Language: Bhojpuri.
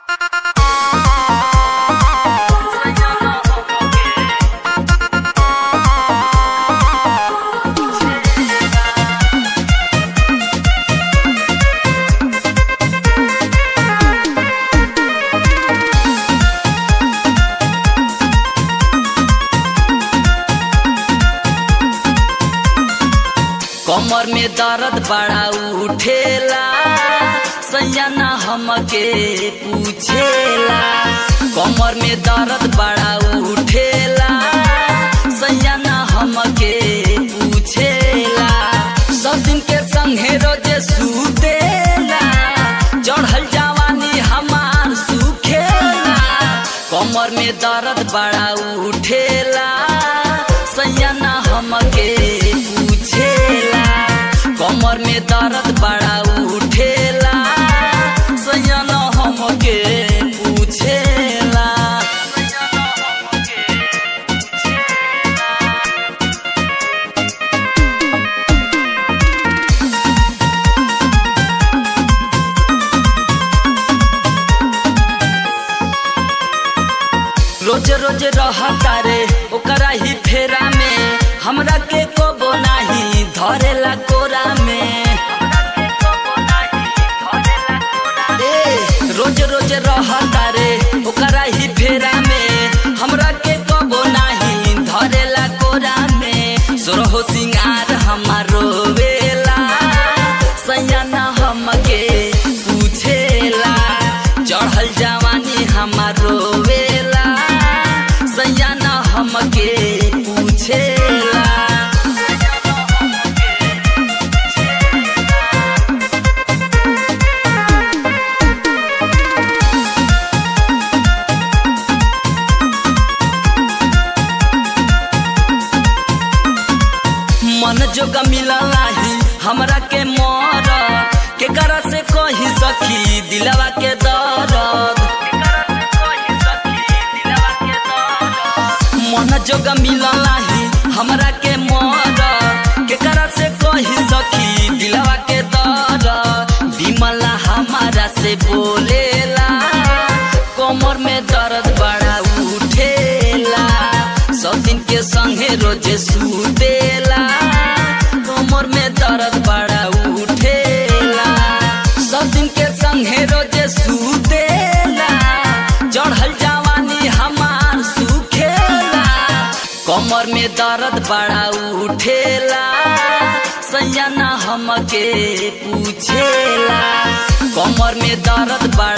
कमर में दर्द बड़ा उठेला सैयाना हमके पूछेला कमर में दर्द बड़ा उठेला सैयाना हमके पूछेला सब दिन के संगे रोजे सुतेला चढ़ल जवानी हमार सुखेला कमर में दर्द बड़ा उठेला सैयाना हमके पूछेला कमर में दर्द बड़ा उठेला सैयाना हमके पूछेला रोज रोज रहता रे ओकरा ही फेरा में हमरा के कबो नाही धरेला कोरा में ए रोज रोज रहता रे ओकरा ही फेरा में हमरा के कबो नाही धरेला कोरा में सोरहो सिंगार हमारो वेला सैयाना हमके पूछेला चढ़ल जवानी हमारो वेला सैयाना हमके पूछेला मन जोग मिललाही हमरा के मर के करा से कही सखी दिलवा के दर्द मन जोग मिललाही हमरा के मर के करा से कही सखी दिलवा के दर्द बिमला हमारा से बोलेला कमर में दर्द बड़ा उठेला सब दिन के संगे रोजे सुतेला कमर में दर्द बड़ा उठेला सब दिन के संगे रोजे सुतेला चढ़ल जवानी हमार सुखेला कमर में दर्द बड़ा उठेला सैयाना हमके पूछेला कमर में दर्द बड़ा